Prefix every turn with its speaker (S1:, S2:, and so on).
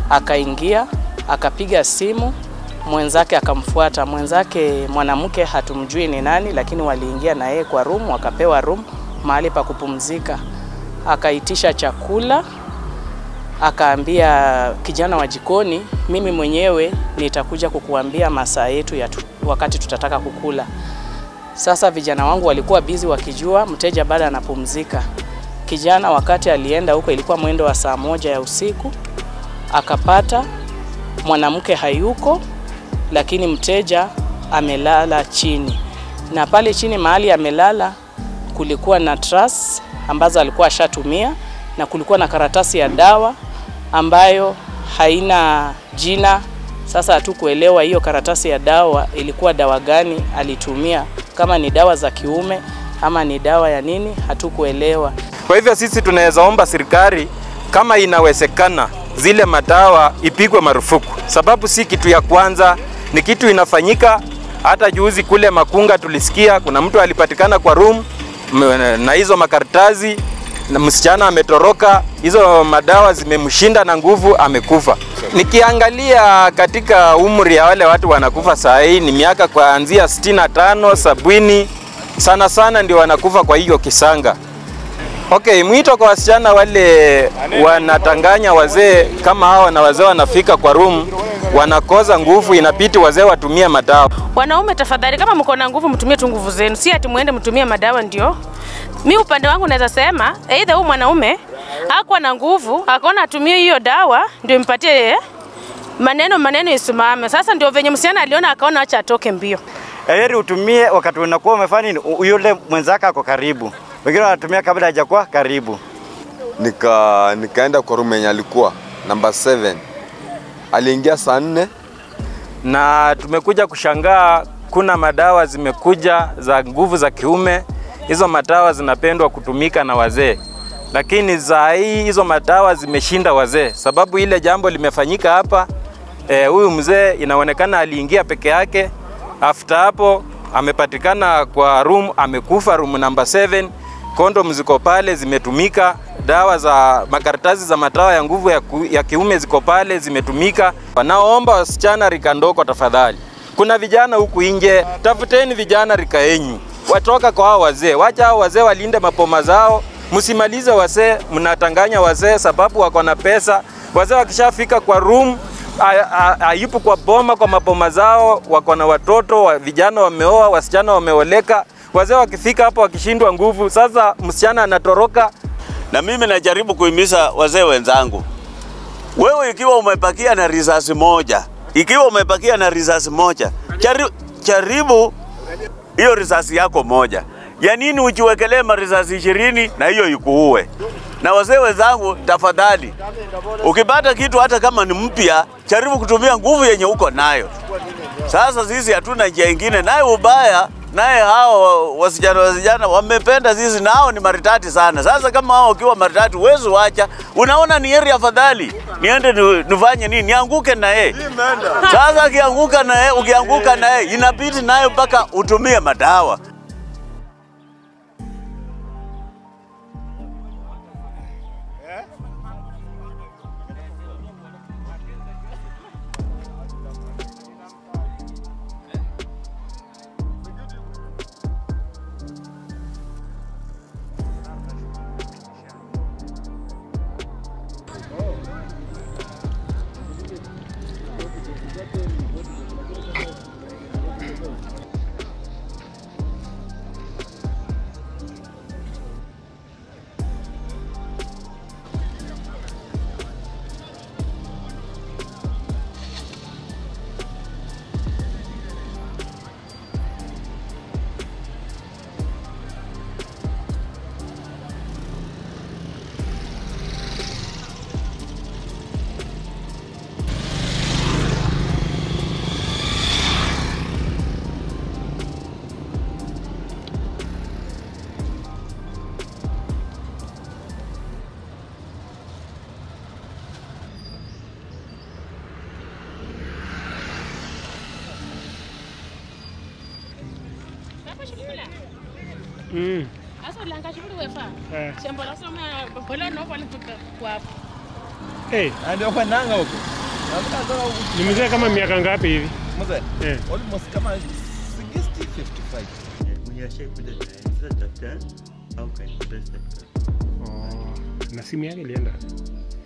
S1: akaingia akapiga simu mwenzake akamfuata. Mwenzake mwanamke hatumjui ni nani, lakini waliingia na yeye kwa room, wakapewa room mahali pa kupumzika. Akaitisha chakula, akaambia kijana wa jikoni, mimi mwenyewe nitakuja kukuambia masaa yetu ya tu, wakati tutataka kukula. Sasa vijana wangu walikuwa bizi wakijua mteja bado anapumzika. Kijana wakati alienda huko, ilikuwa mwendo wa saa moja ya usiku, akapata mwanamke hayuko, lakini mteja amelala chini, na pale chini mahali amelala kulikuwa na trus ambazo alikuwa ashatumia na kulikuwa na karatasi ya dawa ambayo haina jina. Sasa hatukuelewa hiyo karatasi ya dawa ilikuwa dawa gani alitumia, kama ni dawa za kiume ama ni dawa ya nini, hatukuelewa.
S2: Kwa hivyo sisi tunaweza omba serikali kama inawezekana zile madawa ipigwe marufuku, sababu si kitu ya kwanza, ni kitu inafanyika. Hata juzi kule Makunga tulisikia kuna mtu alipatikana kwa room m- na hizo makaratasi na msichana ametoroka, hizo madawa zimemshinda na nguvu, amekufa. Nikiangalia katika umri ya wale watu wanakufa saa hii ni miaka kuanzia 65 sabini, sana sana ndio wanakufa kwa hiyo kisanga. Okay, mwito kwa wasichana wale wanatanganya wazee kama hawa, na wazee wanafika kwa room wanakoza nguvu, inabidi wazee watumie madawa.
S3: Wanaume tafadhali, kama mko na nguvu, mtumie tu nguvu zenu, si ati muende mtumie madawa ndio. Mi upande wangu naweza sema aidha huyu mwanaume hakuwa na nguvu, akaona atumie hiyo dawa ndio impatie maneno maneno isimame. Sasa ndio venye msichana aliona, akaona acha atoke mbio.
S4: heri utumie wakati unakuwa umefanya nini, u- yule mwenzako ako karibu. Wengine wanatumia kabla hajakuwa karibu.
S5: nika nikaenda kwa room yenye alikuwa namba 7 aliingia saa nne
S2: na tumekuja kushangaa kuna madawa zimekuja za nguvu za kiume. Hizo madawa zinapendwa kutumika na wazee, lakini za hii hizo madawa zimeshinda wazee, sababu ile jambo limefanyika hapa. Eh, Huyu mzee inaonekana aliingia peke yake, after hapo amepatikana kwa room, amekufa room namba 7. Kondom ziko pale zimetumika, dawa za makaratasi za madawa ya nguvu ya, ku, ya kiume ziko pale zimetumika. Wanaomba wasichana rika ndogo, tafadhali, kuna vijana huku nje, tafuteni vijana rika yenyu, watoka kwa hao wazee, wacha hao wazee walinde mapoma zao, msimalize wazee, mnatanganya wazee sababu wako na pesa. Wazee wakishafika kwa room hayupo kwa boma kwa maboma zao, wako na watoto wa, vijana wameoa, wasichana wameoleka. Wazee wakifika hapo wakishindwa nguvu, sasa msichana anatoroka.
S6: Na mimi najaribu kuhimiza wazee wenzangu, wewe ikiwa umepakia na risasi moja, ikiwa umepakia na risasi moja, jaribu, jaribu hiyo risasi yako moja. Ya nini ujiwekelee marisasi ishirini na hiyo ikuue? Na wazee wenzangu, tafadhali, ukipata kitu hata kama ni mpya, jaribu kutumia nguvu yenye uko nayo. Sasa sisi hatuna njia ingine, naye ubaya naye hao wasichana wasichana wamependa sisi, nao ni maritati sana. Sasa kama hao ukiwa maritati, huwezi wacha, unaona ni heri afadhali niende ni- nifanye nini, nianguke na yeye. Sasa akianguka na yeye, ukianguka na yeye, inabidi nayo mpaka utumie madawa.
S1: Mm.
S3: Asa ulanga shukuru wefa. Shamba la soma bola no pale kwa
S7: Eh, ndio kwa nanga huko. Ni mzee kama miaka ngapi hivi?
S8: Mzee,
S7: Eh.
S8: almost kama 60 55.
S9: mwenye ashaikuja sasa tafuta au kanipesa
S7: Oh, na simu yake ilienda.